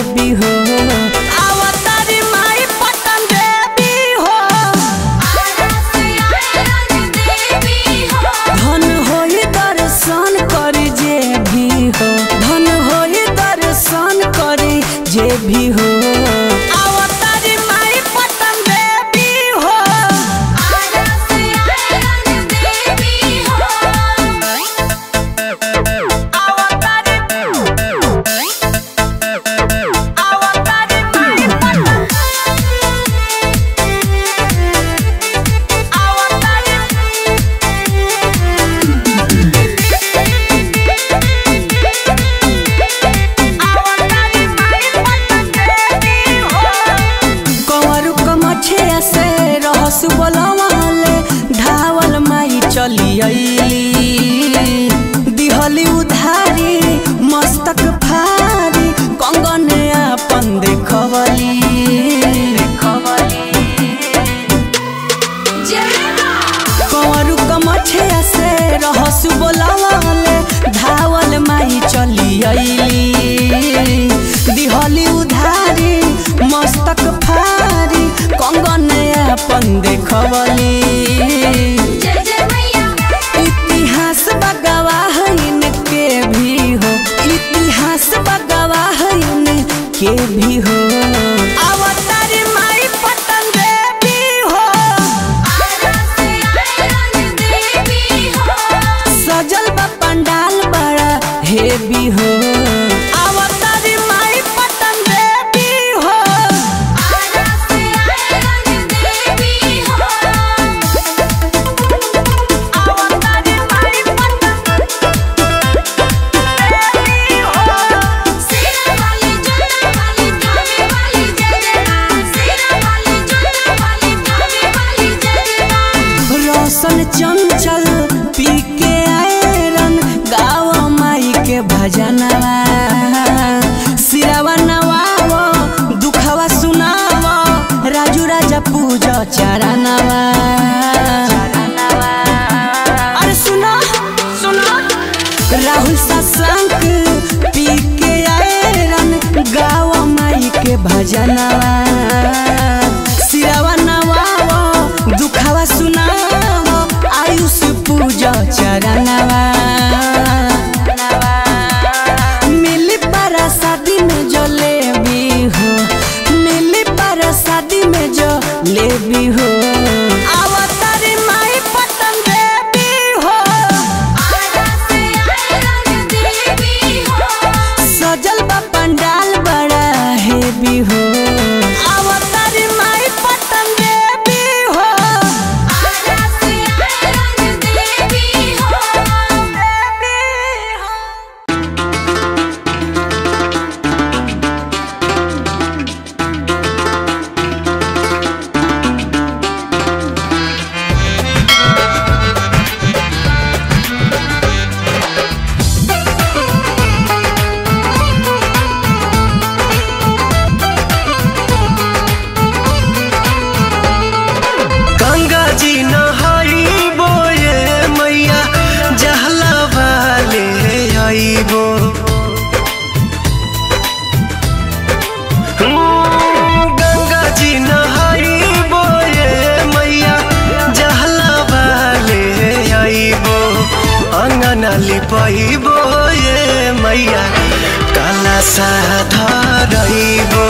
भी हो अवतारी माई पटन देवी हो धन होई दर्शन करी जे भी हो धन होई दर्शन करी जे भी हो अवतारी माई पटन देवी हो अवतारी अवतारी माई पटन अवतारी कंवरू कमछिया से रहसु बोलवले धावल माई चली अइली दिहली उधारी मस्तक फारी कंगन अपन देखवली कंवरू कमछिया से रहसु बोलवले धावल माई चली अइली दिहली उधारी मस्तक फारी कंगन अपन देखवली इतिहास बगवाह इनके भी हो इतिहास बगवाह इनके भी हो अवतारी माई पटन देवी हो सजल बा पंडाल बड़ा हेवी हो अवतारी माई पटन देवी हो अवतारी माई पटन देवी हो रोशन चंचल पी के आयरन गाव माई के भजनवा सिरवा नवावो दुखवा सुनावो राजू राजा पूजा चरणवा अरे सुनो सुनो राहुल सत्संग पी के आयरन गाव माई के भजनवा सिरवा नवावो दुखवा सुनावो आयुष पूजा चरणवा मिली पारा शादी में जो ले भी हो मिली पारा शादी में जो ले भी हो अवतारी माई पटन देवी हो सजल बा पंडाल बड़ा हेवी हो अवतारी माई पटन देवी हो देवी हो गंगा जी नहाई बोए मैया जहला वाले आईबो हम्म, गंगा जी नहाई बोए मैया जहला वाले आईबो अंगना लिपाइबो ये मैया काला साधा रहीबो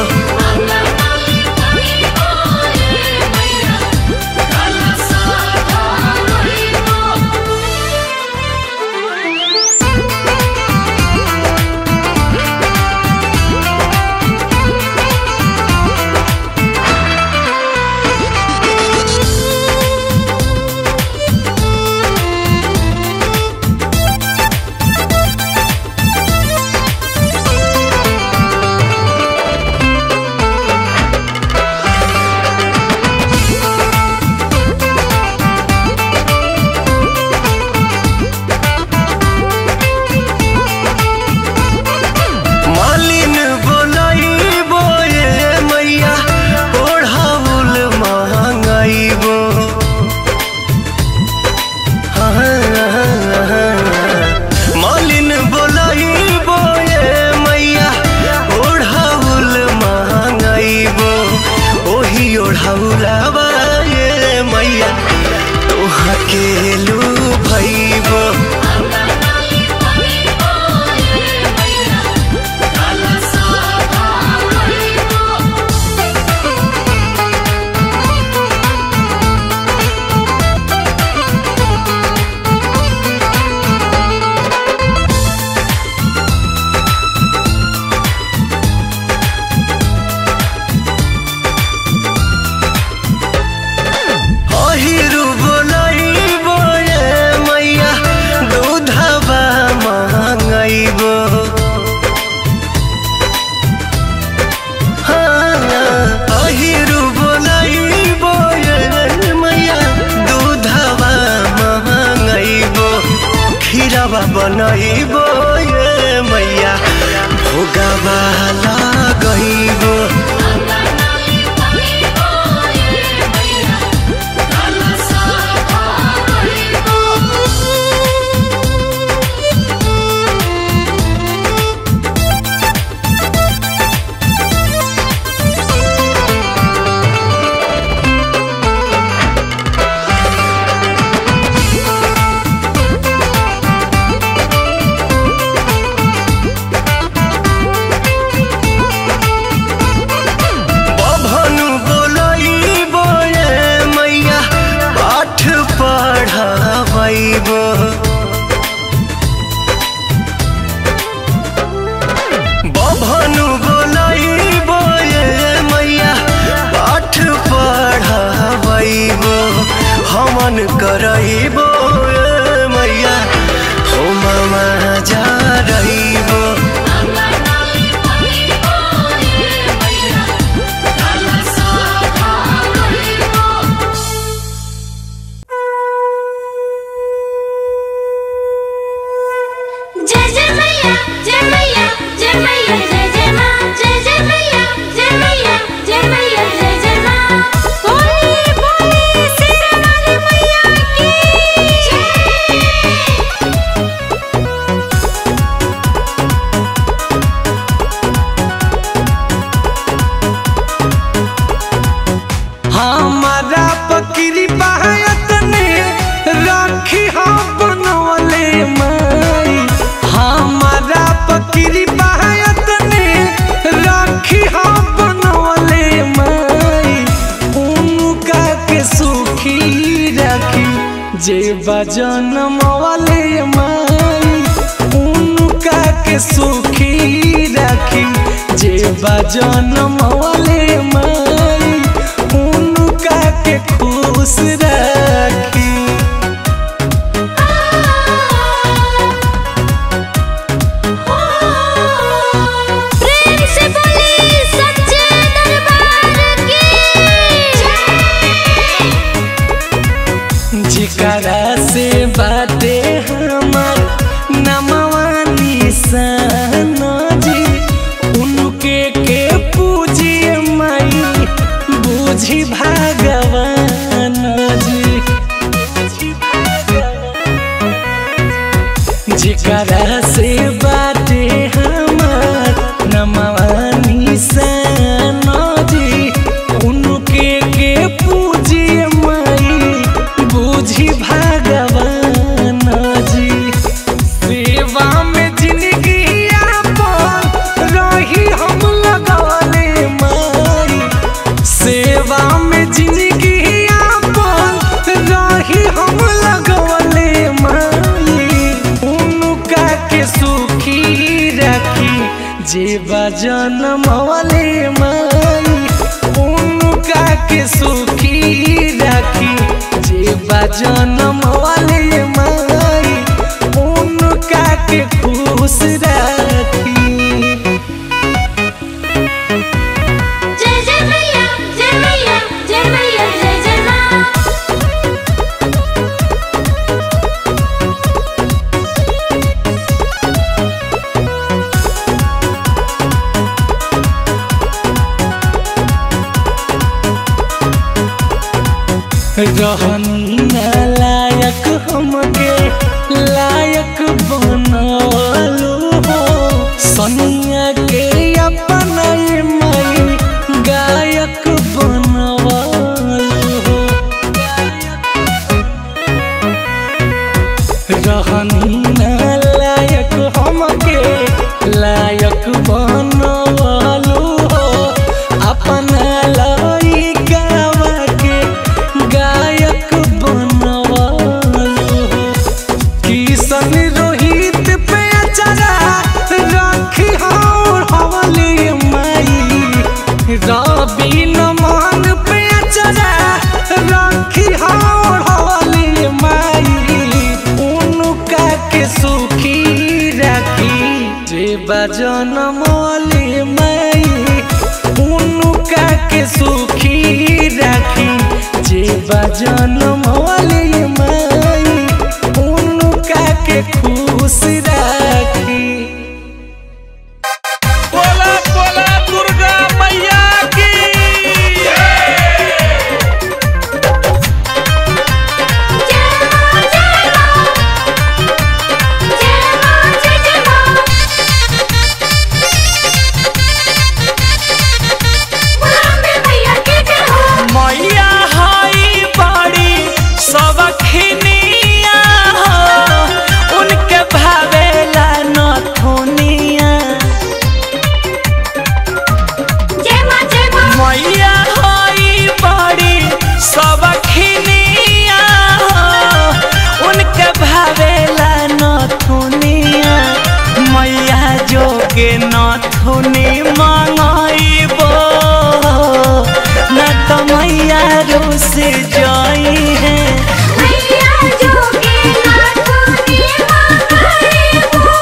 बजन मवाले माई उनका के सुखी राखी जे बजन मवाले माई उनका के खुश राखी प्रेम से बोली सच्चे दरबार की जिकरा से बाते हमर नमवा निशान जी उनके के पूजिए माई बूझी भगवान जी जिकरा से बाते हमर नमवा निशान जी उनके के पूजिए माई बूझी भगवान जी सेवा में जिंदगी आपन रही हम लगवले माई सेवा में जिंदगी आपन रही हम लगवले माई उनका के सुखी रखी जे बजन मवले माई उनका के सुखी रखी जे बजन मवले माई उनका के खुश रखी जय जय मैया जय मैया जय मैया जय जय माँ रहनी न लायक हमके लायक बनवलो हो सनिया के अपन मई गायक बनवलो हो रहनी न लायक हमके लायक बनवलो हो अपना लइकावा के गायक बनवलो हो किशन रोहित पे अचरा रखी और हवली माई रवि नमन पे अचरा रखी और हवली माई उनका के सुखी रखी जे बजन मौली माई उनका के सुखी रखी जे बजन मौली माई उनका के खुश रखी बोला बोला दुर्गा मैया की जय माँ जय माँ जय माँ जय जय माँ बोला मैया की जय हो मैया हई बड़ी सबखनिया हो उनके भावेला नथुनिया जय माँ जय माँ मैया हई बड़ी सबखनिया हो उनके भावेला नथुनिया मैया जोगे नथुनी मंगइबो न तो मैया रुस जाई है मैया जोगे नाथुनी मांगे वो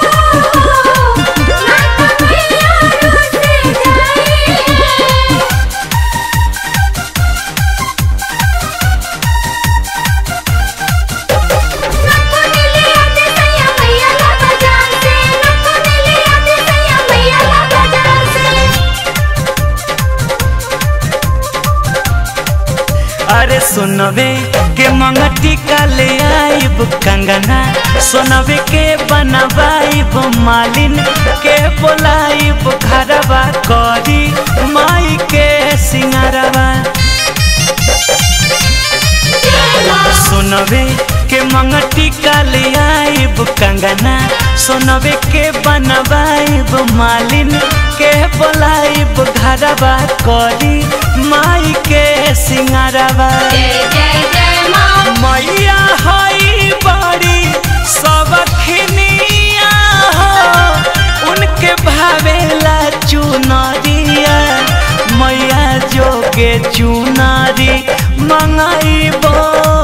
नाथ मैया रुस जाई है नक्को नीले आते सैया मैया ला बाजार से नक्को नीले आते सैया मैया ला बाजार से अरे सुनवे के मंगटी का ले आइब कंगना सुनवे के बनवाइब मालिन के बोलाइब घरवा करी माई के सिंगारवा सुनवे के मंगटी का ले आइब कंगना सुनवे के बनवाइब मालिन के बोलाइब घरवा करी माई के सिंगारवा जय जय जय माँ मैया हई चुनरिया मैया जोगे चुनारी मंगाइबो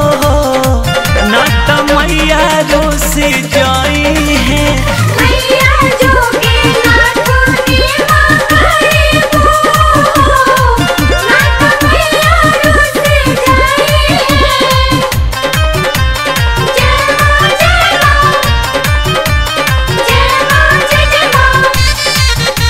न त मैया रोसी जाई है मैया जोगे नाथुनी मंगाई वो नाथ मैया रुस जाई है जय मां जय मां जय मां जय जय मां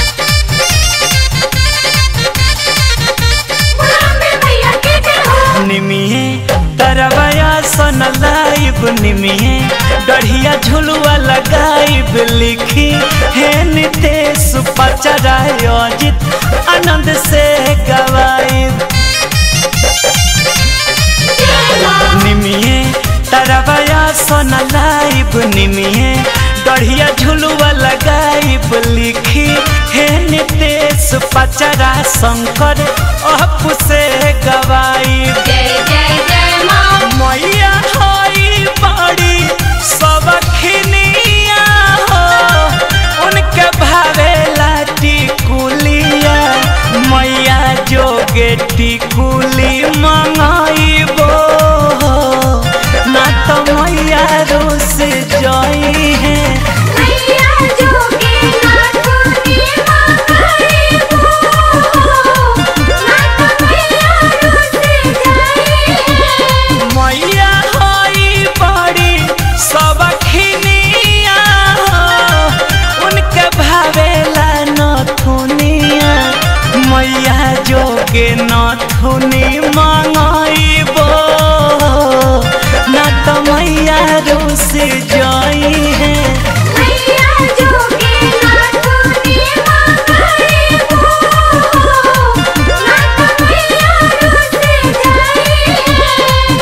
बुलावे मैया के जय हो निमिये तरवया सन लाइब निमिये डढ़िया झुलुआ लगाइब लिखी हे नितेश पचराय अजित आनंद से गवाइब निमिये तरवया सन लाइब निमिये डढ़िया झुलुआ लगाइब लिखी हे नितेश पचरा शंकर अप से गवाइब जय जय जय मां मैया होई बड़ी सबखनिया हो उनके भावेला टिकुलिया मैया जोगे टिकुली मंगाइबो ना तो मैया रोस जाई है मैया जोगे नाथुनी मंगाई वो नाथ मैया रुस जाई है मैया होई बड़ी सबखनिया हो उनके भावेला नथुनिया मैया जोगे नथुनी मंगाइबो ना तो मैया रोस जाई है मैया जोगे नाथुनी मंगाई वो नाथ मैया रुस जाई है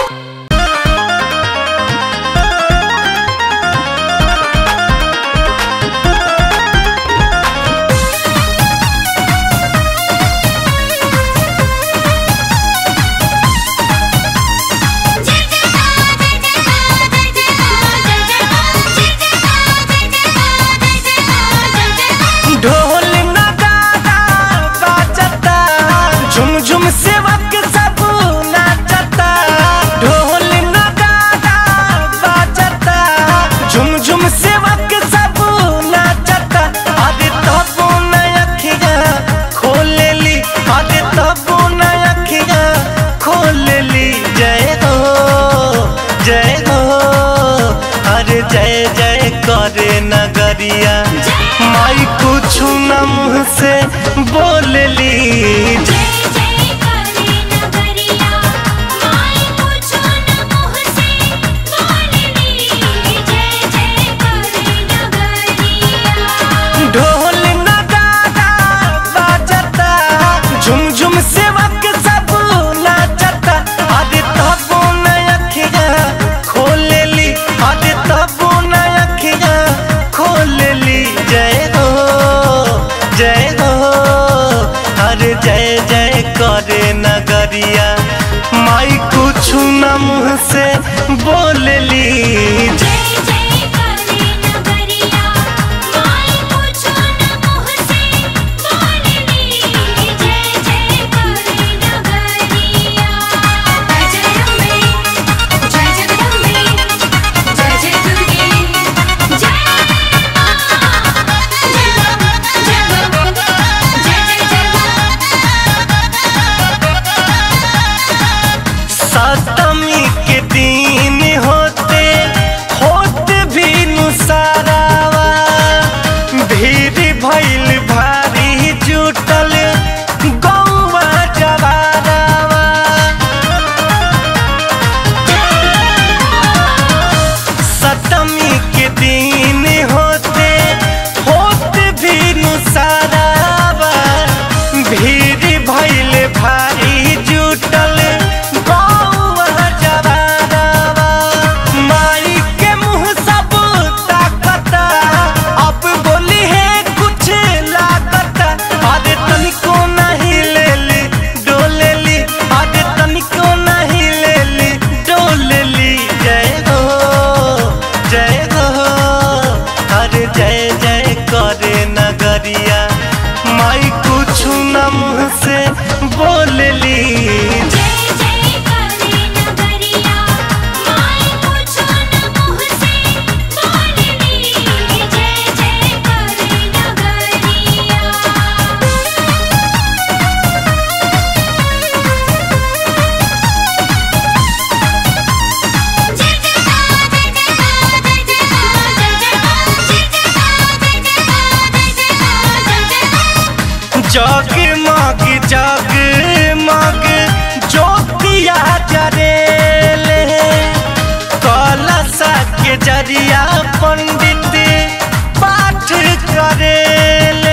ढोल नगाड़ा बाजता झुम झुम सेवक सब नाचता ढोल नगाड़ा बाजता झुम झुम सेवक सब नाचता अरे तबो न अखिया खोले ली अरे तबो न अखिया खोले ली जय हो जय हो अरे जय जय करे नगरिया माई कुछ न मुँह से बोलली जय जय करे नगरिया माई पूछो न मोह से बोलनी जय जय करे नगरिया ढोल नगाड़ा बाजता झुम झुम सेवक सब नाचता अरे तबो न अखिया खोलेली अरे तबो न अखिया खोलेली जय हो जय हो अरे जय जय करे नगरिया माई कुछ न मुँह से बोलली जय जय करे नगरिया माई पूछो न मोह से बोलनी जय जय करे नगरिया जय अम्बे जय जगदम्बे जय जय दुर्गे जय मां जय जय जय सप्तमी के दिन होते होत भी नुसारावा भीड़ भइल भारी जुटल गौवा जवारावा सप्तमी के दिन होते होत भी नुसारावा भीड़ भइल भारी जुटल गौवा जवारावा माई के मुँह सब ताकता अब बोली है कुछ लागता अरे तनिको नहीं लेली डोलेली अरे तनिको नहीं लेली डोलेली जय हो जय हो अरे जय जय करे नगरिया माई को जगमग जगमग ज्योतिया जरेले कलशा के जरिया पंडित पाठ करेले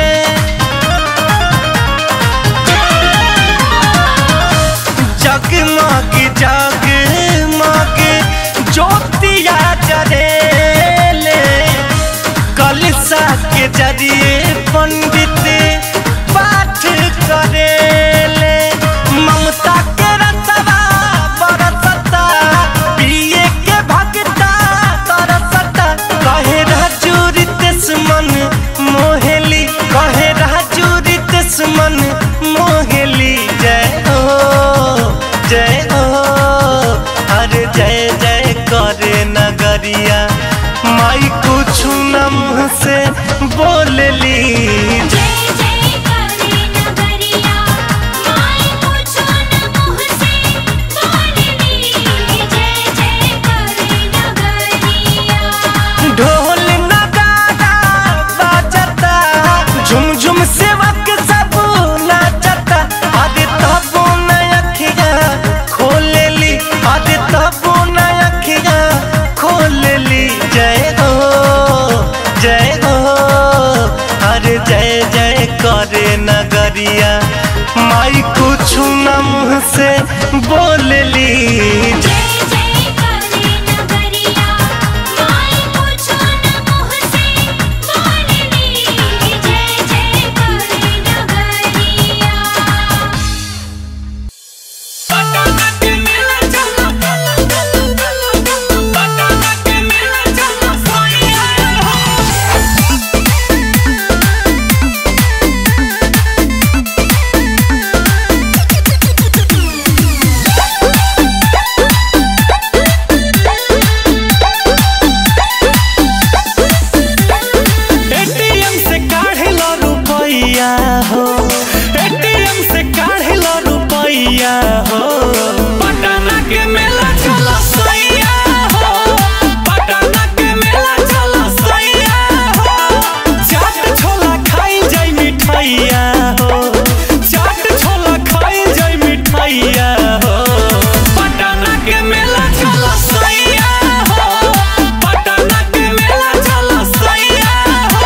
जगमग जगमग ज्योतिया जरेले कलशा के जरिए पंडित पाठ करेले ममता के रतवा बरसता पिए के भगता तरसता कहे राजूरी मन मोहेली कहे राजूरी मन मोहेली जय हो जय हो अरे जय जय करे नगरिया माई कुछ न मुँह से बोलली जय जय करे नगरिया माई पूछो न मुँह से बोलनी जय जय करे नगरिया ढोल नगाड़ा बाजता झुम झुम सेवक सब नाचता अरे तबो न अखिया खोलेली अरे तबो न अखिया खोलेली जय हो जय हो अरे जय जय करे नगरिया माई कुछ न मुँह से बोलली जय जय करे नगरिया माई पूछो न मुँह से बोलनी जय जय करे नगरिया एटीएम से काढ़ेला रुपैया हो एटीएम से काढ़ेला रुपैया हो पटना के मेला चला सैया हो पटना के मेला चला सैया हो चाट छोला खाई जाई मिठाइया हो चाट छोला खाई जाई मिठाइया हो पटना के मेला चला सैया हो पटना के मेला चला सैया हो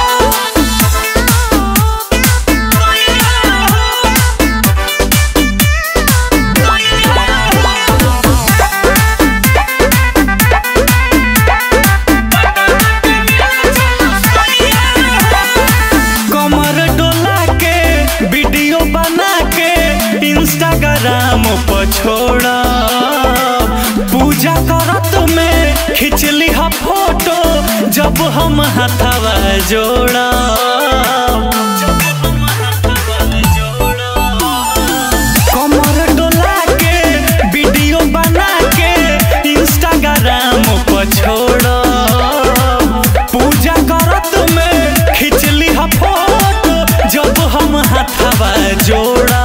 कमर डोला के वीडियो बना के इंस्टाग्राम पर छोड़ा पूजा करत में खिंचली हा फोटो जब हम हथवा जोड़ा कमर डोला के वीडियो बना के इंस्टाग्राम पर छोड़ो पूजा करत में खिंचली हा फोटो जब हम हथवा जोड़ा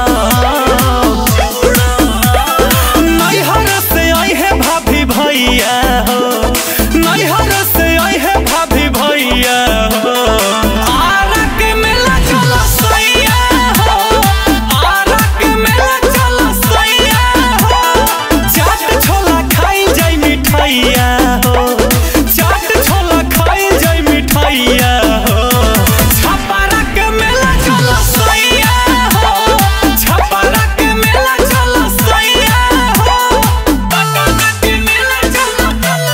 नैहर से अहे भाभी भैया हो नैहर से अहे भाभी भैया हो आरा के मेला चला सैया हो आरा के मेला चला सैया हो चाट छोला खाई जाई मिठाइया हो चाट छोला खाई जाई मिठाइया हो छपारा के मेला चला सैया हो छपारा के मेला चला सैया हो पटना के मेला चला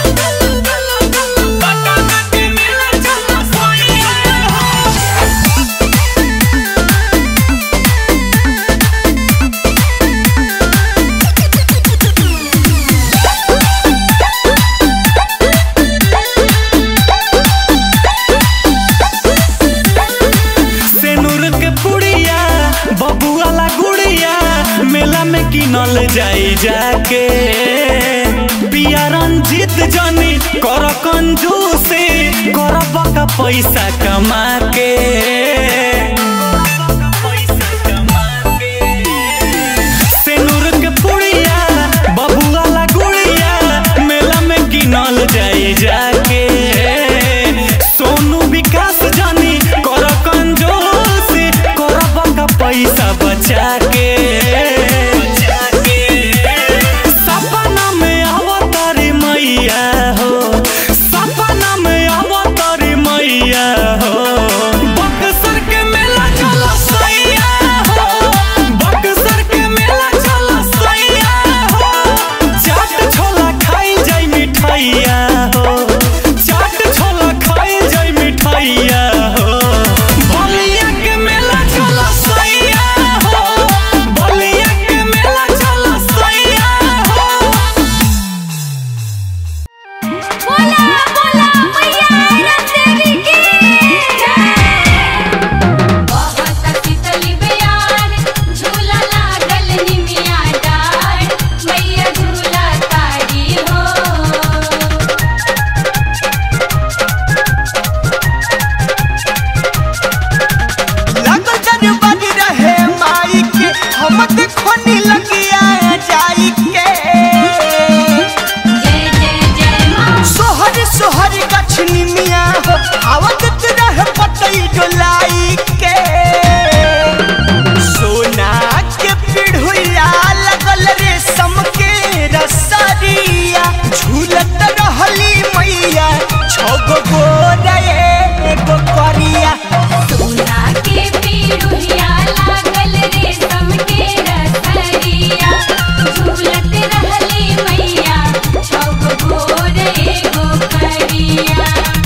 पटना के मेला चला सैया हो सेनुर के पुड़िया बबुआला गुड़िया मेला में किनल जाई जाके पिया रंजीत जनी कर कंजूसी कर बका पैसा कमा के सेनुर के पुड़िया बबुआला गुड़िया मेला में किनल जाई जाके सोनू विकास जानी कर कंजूसी कर बका पैसा देखो नी लगिया जाई के जय जय जय माँ सोहर सोहर गछनी मिया हो आवत रह पतई डोलाई के सोना के पिढ़ुया लगल रेशम के रसरिया झूलत रहली मैया छगो गोरे एगो करिया सोना के पीड़ुहिया लागल रेशम के रसरिया झूलत रहली मैया छग भोर एगो करिया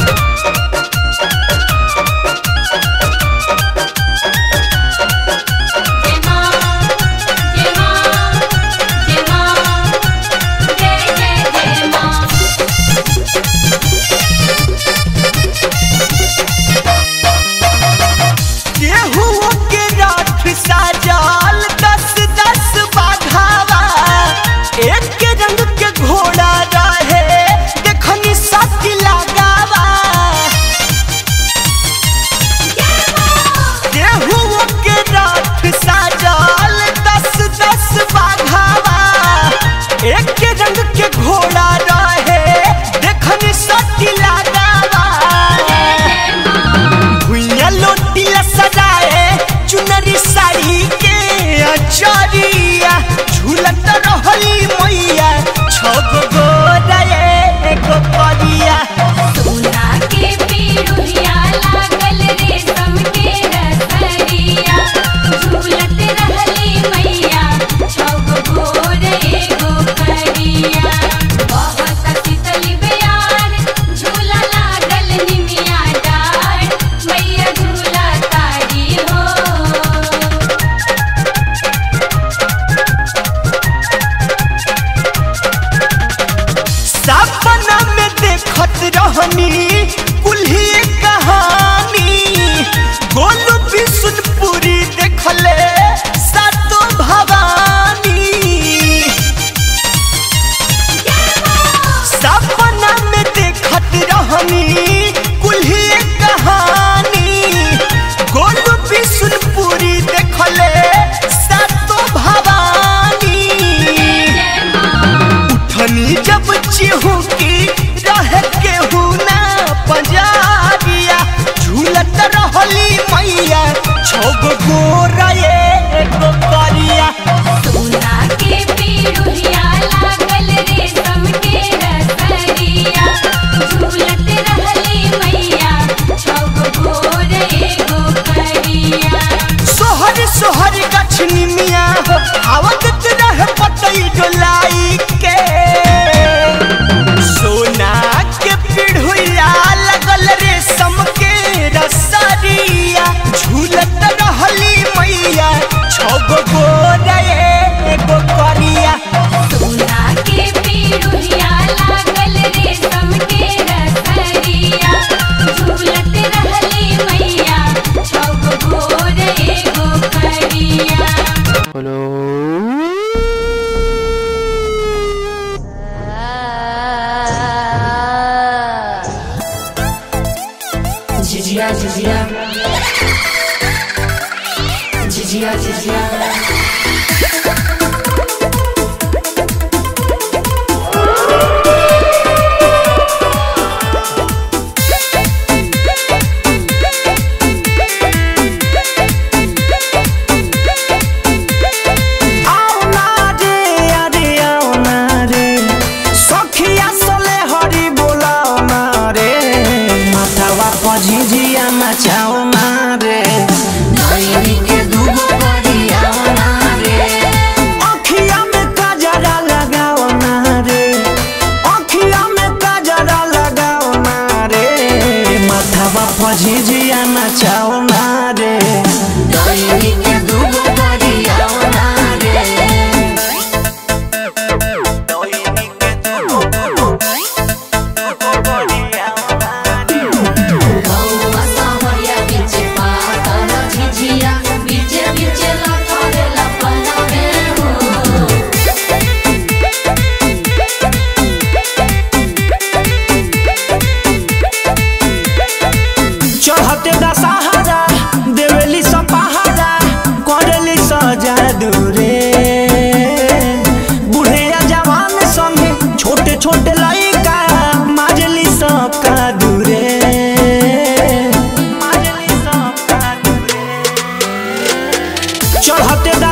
जय माँ जय माँ जय माँ जय जय जय माँ केहू के राठ साजल दस दस बाघावा एक रंग के घोड़ा रहे देखनी सती लगावा केहू के राठ साजल दस दस बाघावा एक रंग के घोड़ा रहे देखनी सती लगावा भुइया लोटी ला सजाए चुनरी साड़ी के अचरिया झूलत रहली मैया छगो गोरे एगो परिया सोना के पीड़ुहिया लागल रेशम के रसरिया झूलत रहली मैया छग भोर एगो करिया बहुत शीतल बयार झूला लागल निमिया डार मैया झूला तारी हो सपना में देखत रहनी कुल्ही कहानी गोलू बिशुनपुरी देखले सातो भवानी सपना में देखत रहनी कुल्ही कहानी गोलू बिशुनपुरी देखले सातो भवानी उठनी जब चिहुकी रह के हुना पंजाबिया झूलत रहली मैया छग गोरा एगो करिया सोना के पीड़ुहिया लागल रेशम के रसरिया झूलत रहली मैया छग भोर एगो करिया सोहर सोहर गछनी मिया हो आवत रह पतई डोलाई के सोना के पिढ़ुया लगल रेशम के रसरिया झूलत रहली मैया छगो गोरे एगो करिया सोना के पीड़ुहिया लागल रेशम के रसरिया झूलत रहली मैया छग भोर एगो करिया Dzidzia, dzidzia. Dzidzia, dzidzia. आओ ना रे अरे आओ ना रे सखिया सोले हरि बोलाओ ना रे माथावा पझिझिया नचाओ ना रे Dajmy के दूगो परियाओ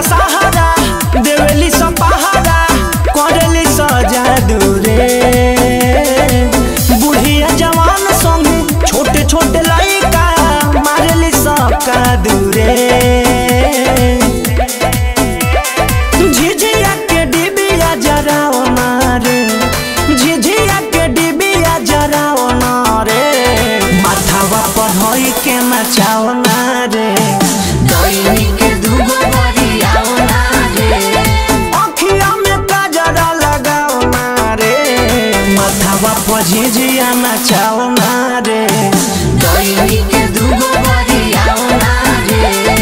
सहारा देवेली स पहारा करेली स जादू रे बुढ़िया जवान संगे छोटे छोटे लड़का मारेली स कादू रे झिझिया के डिबिया जराओ नारे झिझिया के डिबिया जराओ नारे माथावा पर होई के नचाओ नारे दैनी के दुगो बरियाओ ना रे अखिया में काजरा लगाओ नारे माथावा पर झिझिया नचाओ नारे दैनी के दुगो बरियाओ ना रे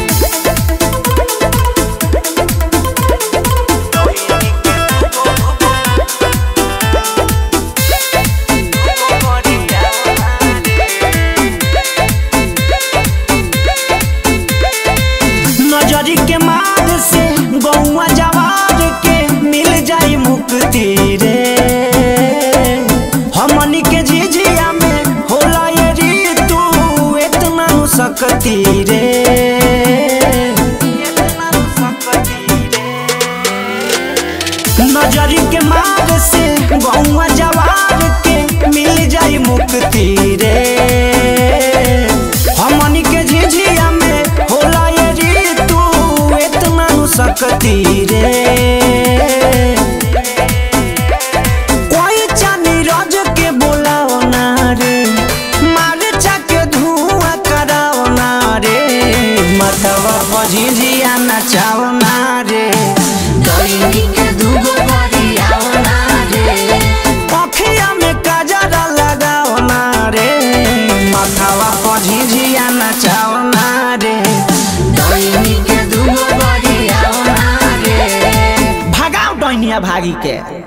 नजरी के मार से गौआ जवार के मिल जाई मुक्ति रे हमनी के झिझिया में होला ये ऋतु इतना नु सकती रे नजरी के मार से गौआ जवार के मिल जाई मुक्ति रे हमनी के झिझिया में होला ये ऋतु इतना नु सकती रे कोई चांदी रोज के बोलाओ ना रे मारे के धुआं कराओ ना रे मतवा बझिझिया नचाओ ना रे दैनी के दुगो बरियाओ ना रे अखिया में काजरा लगाओ ना रे माथावा पझिझिया नचाओ ना रे दैनी के दुगो बरियाओ ना रे भगाओ डैनिया भागी के